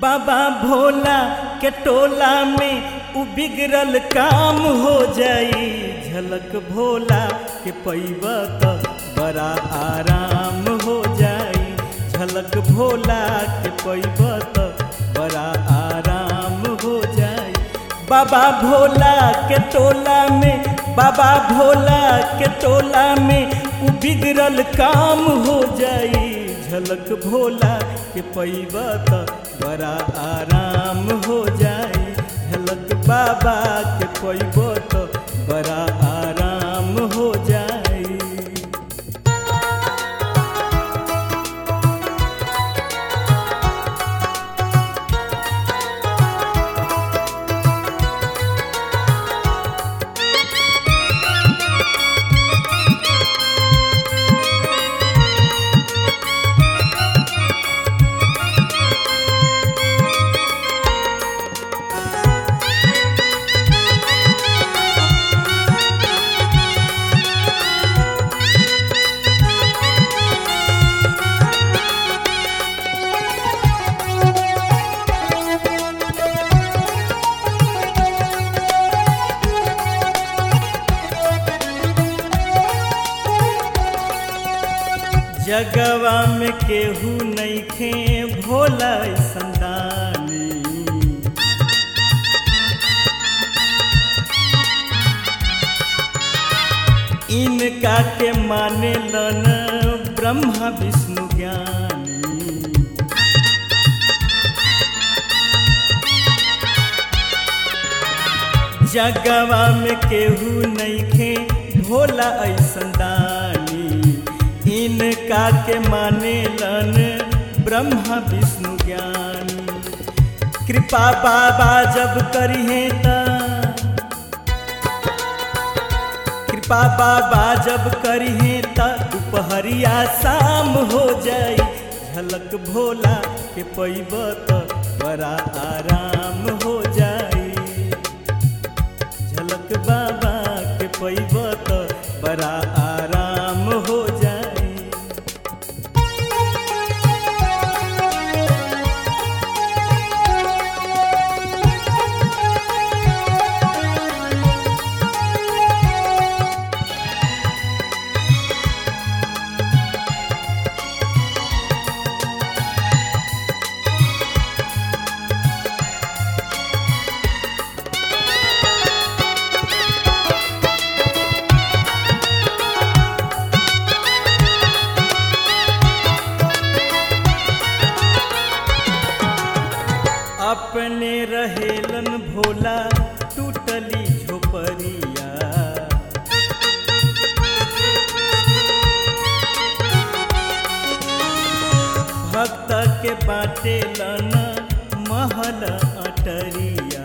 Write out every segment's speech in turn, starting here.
बाबा भोला के टोला में उ बिगड़ल काम हो जाई झलक भोला के पैब त बड़ा आराम हो जाई झलक भोला के पैब त बड़ा आराम हो जाई बाबा भोला के टोला में बाबा भोला के टोला में उ बिगड़ल काम हो जाई झलक भोला के पैब त बड़ा आराम हो जाई झलक बाबा के पैब त बड़ा आराम हो जाई जगवा में केहू नइखे भोला संदानी इनका के माने लन ब्रह्मा विष्णु ज्ञानी जगवा में केहू नइखे भोला ऐसन दानी इनका के माने लन ब्रह्मा विष्णु ज्ञानी कृपा बाबा जब करिहे त कृपा बाबा जब करिहे त दुपहरिया शाम हो जाई झलक भोला के पैब त बड़ा आराम हो जाई झलक बाबा के पैब त बड़ा आराम हो जाई अपने रहेलन भोला टूटली झोपड़िया भक्त के बाटेलन महल अटरिया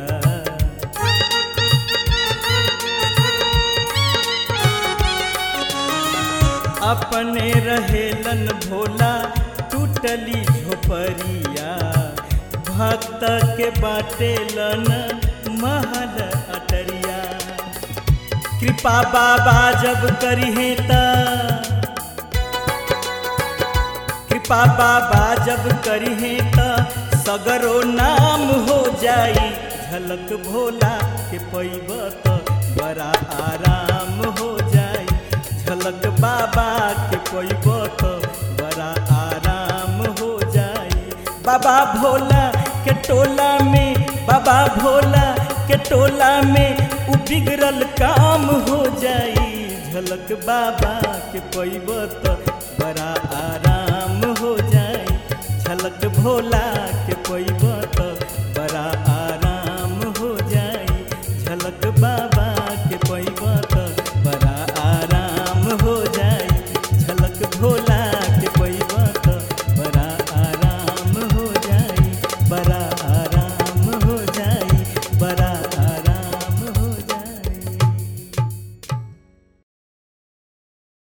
अपने रहेलन भोला टूटली झोपड़िया भक्त के बाटेलन महल अटरिया कृपा बाबा जब करिहे त कृपा बाबा जब करिहे त सगरो नाम हो जाई झलक भोला के पैब त बड़ा आराम हो जाई झलक बाबा के पैब त बड़ा आराम हो जाई बाबा भोला के टोला में बाबा भोला के टोला में उ बिगड़ल काम हो जाई झलक बाबा के पैब त बड़ा आराम हो जाई झलक भोला के पैब